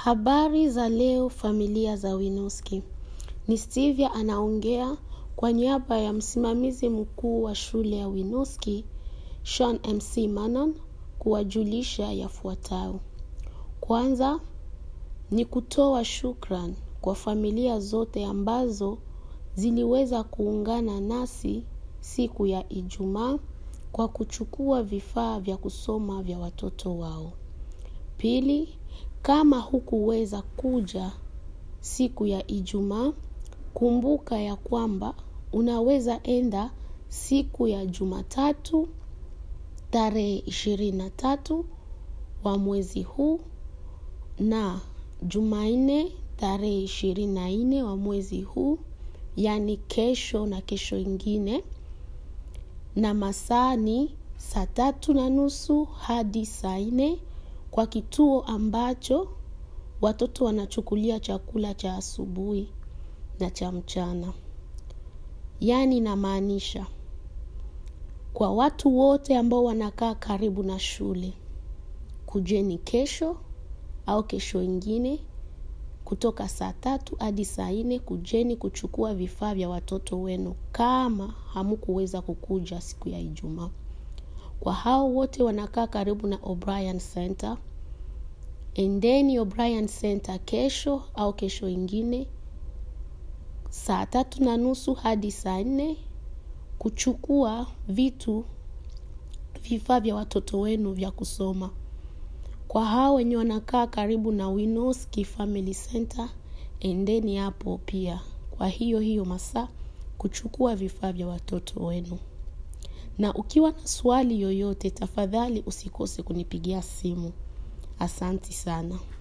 Habari za leo familia za Winoski. Ni Stevia anaongea kwa niaba ya msimamizi mkuu wa shule ya Winoski, Sean MC Manon, kuwajulisha yafuatayo. Kwanza ni kutoa shukran kwa familia zote ambazo ziliweza kuungana nasi siku ya Ijumaa kwa kuchukua vifaa vya kusoma vya watoto wao. Pili, kama hukuweza kuja siku ya Ijumaa, kumbuka ya kwamba unaweza enda siku ya Jumatatu tarehe ishirini na tatu wa mwezi huu na Jumanne tarehe ishirini na nne wa mwezi huu, yaani kesho na kesho ingine, na masaa ni saa tatu na nusu hadi saa nne kwa kituo ambacho watoto wanachukulia chakula cha asubuhi na cha mchana. Yaani inamaanisha kwa watu wote ambao wanakaa karibu na shule, kujeni kesho au kesho ingine kutoka saa tatu hadi saa nne kujeni kuchukua vifaa vya watoto wenu kama hamkuweza kukuja siku ya Ijumaa. Kwa hao wote wanakaa karibu na O'Brien Center, endeni O'Brien Center kesho au kesho ingine saa tatu na nusu hadi saa nne kuchukua vitu vifaa vya watoto wenu vya kusoma. Kwa hao wenye wanakaa karibu na Winoski Family Center, endeni hapo pia kwa hiyo hiyo masaa kuchukua vifaa vya watoto wenu. Na ukiwa na swali yoyote, tafadhali usikose kunipigia simu. Asanti sana.